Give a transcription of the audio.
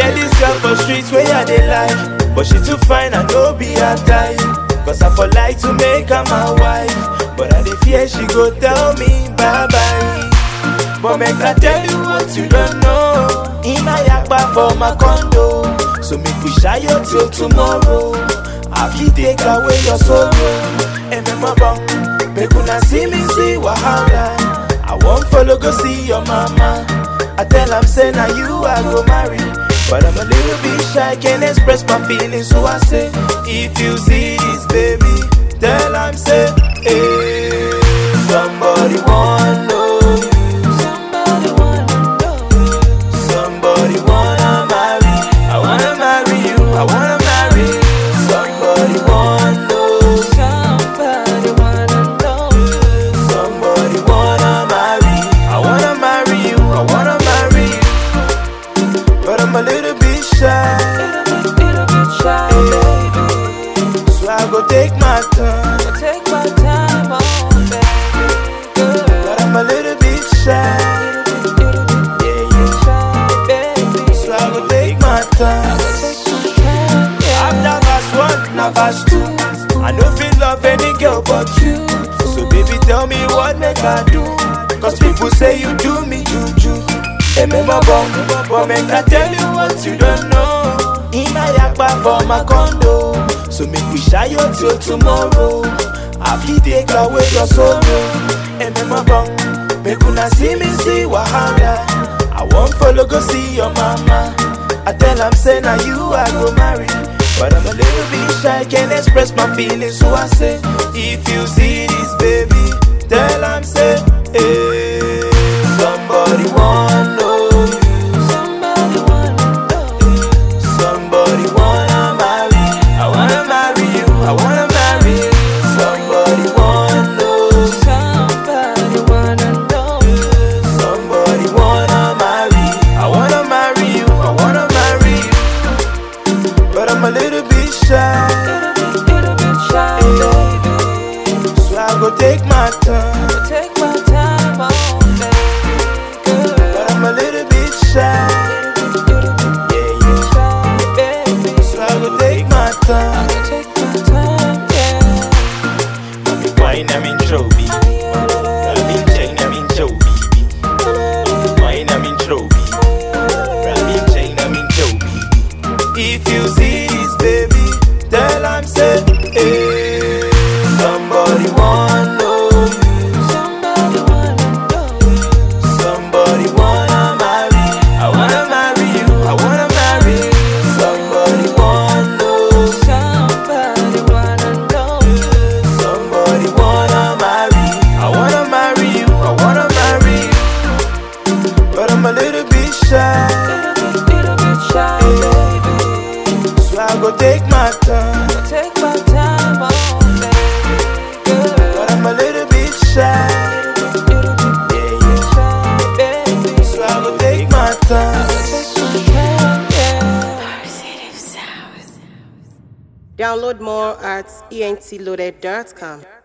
get this girl for streets where I dey like, but she too fine and no be her type. Cause I for like to make her my wife, but I dey fear she go tell me bye bye. But make I tell you what you don't know. In my yakba for my condo, so make we shy you till tomorrow. I fit take away your sorrow. And my bum, make una see me see wahala. I won't follow go see your mama. I tell am say na you I go marry. But I'm a little bit shy, can't express my feelings, so I say, if you see this baby, tell am say, hey, somebody want know you. Somebody wanna know. Somebody wanna marry. I wanna marry you. I wanna marry. you. Somebody wanna know. Somebody wanna know. Somebody wanna marry. I wanna marry you. I wanna marry you. But I'm a little bit shy, Little bit, little bit shy, baby. so I go take my time. I take my time, oh baby, girl. But I'm a little bit shy, Little bit, little bit yeah, yeah. shy, baby. So I go take my time. Take my time, yeah. After verse one, now verse two. I no feel love any girl but you. So baby, tell me what make I do. Cause people say you do me juju. Remember bum, but make I tell you what you don't know. In my yakba for my condo. So make we shy you till tomorrow. I fit take away your sorrow. Remember bum, make una see me see wahala. I won't follow go see your mama. I tell am say na you I go marry. But I'm a little bit shy, can't express my feelings, so I say, if you see this baby, tell am say, hey, somebody want know you, Somebody wanna know. somebody wanna marry, I wanna marry you, I wanna marry you, somebody want know, Somebody wanna know. somebody wanna marry, I wanna marry you, I wanna marry you, but I'm a little bit shy. Little bit, little bit shy, baby. So I go take my time, I take my time, oh baby, girl. but I'm a little bit shy. Little bit, little bit Yeah, yeah. shy, baby. So I go take my time. I take my time, yeah. I'm in wine, I'm in trophy. I'm in chain, I'm in Joby. Wine, I'm in trophy. I'm in chain, I'm in Joby. If you see this baby, tell I'm say, hey, somebody want know you. Somebody wanna know. Somebody wanna marry. I wanna marry you. I wanna marry you. Somebody wanna know. Somebody wanna know. Somebody wanna marry. I wanna marry you. I wanna marry you. But I'm a little bit shy, Little bit, little bit shy, baby. so I go take my time. I take my time, oh baby, girl. But I'm a little bit shy, Little bit, little bit yeah, yeah. shy, baby. So I go take my time. Take my time, yeah. Download more at entloaded.com.